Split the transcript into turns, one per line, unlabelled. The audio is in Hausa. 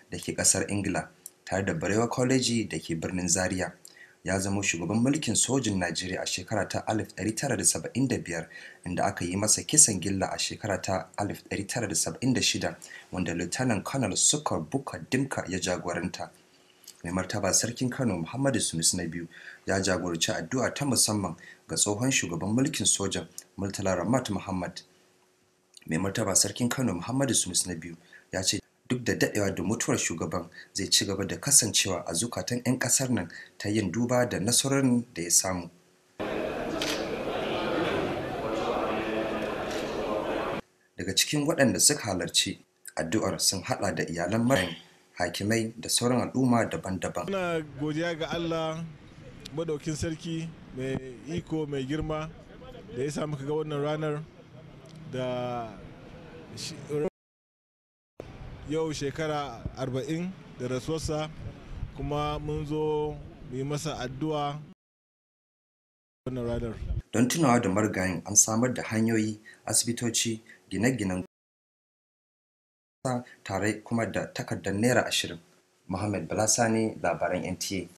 da ke ƙasar ingila tare da barewa college da ke birnin zaria ya zama shugaban mulkin sojin najeriya a shekara ta 1975 inda aka yi masa kisan gilla a shekara ta 1976 wanda lieutenant colonel sukar buka dimka ya jagoranta mai martaba sarkin kano muhammadu sunusu na biyu ya jagoranci addu'a ta musamman ga tsohon shugaban mulkin sojan murtala ramat muhammad mai martaba sarkin kano muhammadu sunusu na biyu ya ce duk da daɗewa da mutuwar shugaban zai ci gaba da kasancewa a zukatan 'yan ƙasar nan ta yin duba da nasarorin da ya samu daga cikin waɗanda suka halarci addu'ar sun haɗa da iyalan marayin hakimai da sauran al'umma daban-daban
muna godiya ga allah madaukin sarki mai iko mai girma da ya sa muka ga wannan ranar da yau shekara arba'in da rasuwarsa kuma mun zo mu yi masa addu'a wannan ranar
don tunawa da marigayin an samar da hanyoyi asibitoci gine-ginen tare kuma da takardar naira ashirin muhammad balasani labaran nta